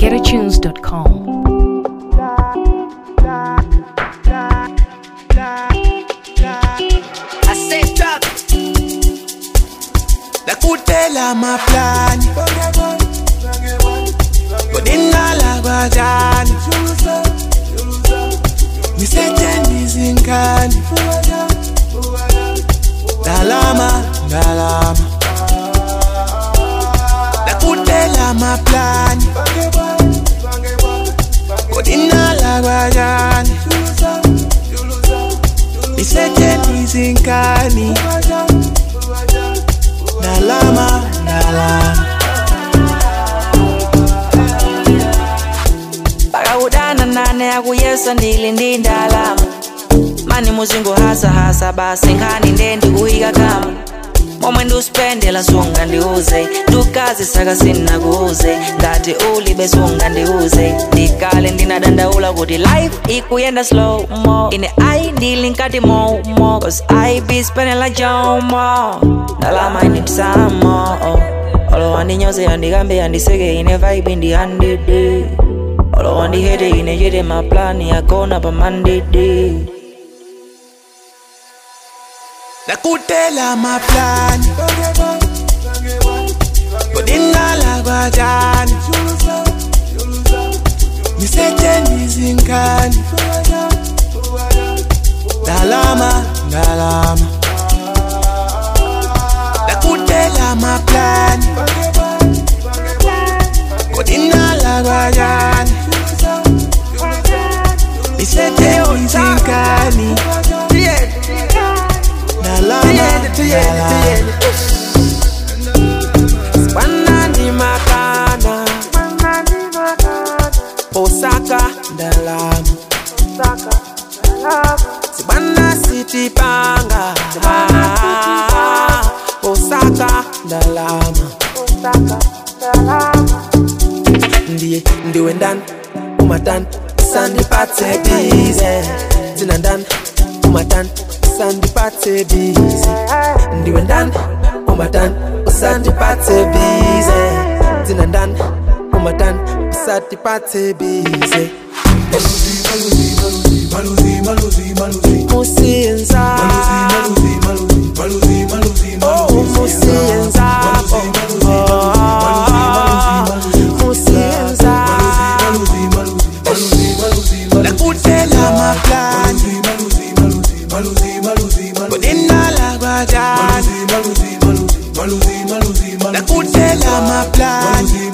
www.getatunes.com. I said drop. nakutela maplani kodingala kwajani nisetshenzisa inkani dalama dalama nakutela maplani kodingala kwajani nisetshenzisa inkani dalama dalama pakakudana nane akuyesa ndili ndi ndalama mani muzingo hasa hasa basi nkhani nde ndikuyika kama momwe ndiusipendela sunga ndiuze ndukazi saka sinnakuuze ngati ulibe sunga ndiuze ndikale ndinadandaula kuti life ikuyenda slow mo ine ayi ndili nkati momo cause i be spending like jomo ndalama I need some more olo wandinyoze yandikambe yandiseke ine vibe ndihandidi olo wandihete ine chete maplani yakona pamandidi nakutela maplani kodingala kwajani nisetshenzisa inkani dalama dalama nakutela maplani kodingala kwajani nisetshenzisa inkani dalama dalama Banani makana Osaka dalama Sibana city panga Osaka dalama Ndiye ndiwe ndani umatan sandipathe bize Zina ndani umatan sandipathe bize Ndiwe ndani umatan usandipathe bize Zina ndani umatan usandipathe bize Musienza Oh musienza Musienza nakutela maplani kodingala kwajani nakutela maplani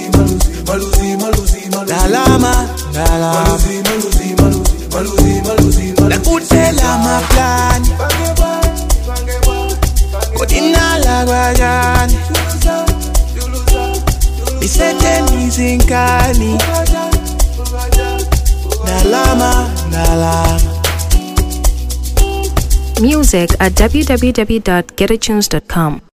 dalama dalama nakutela maplani kodingala kwajani nisetshenzisa inkani dalama dalama Music at www.getatunes.com.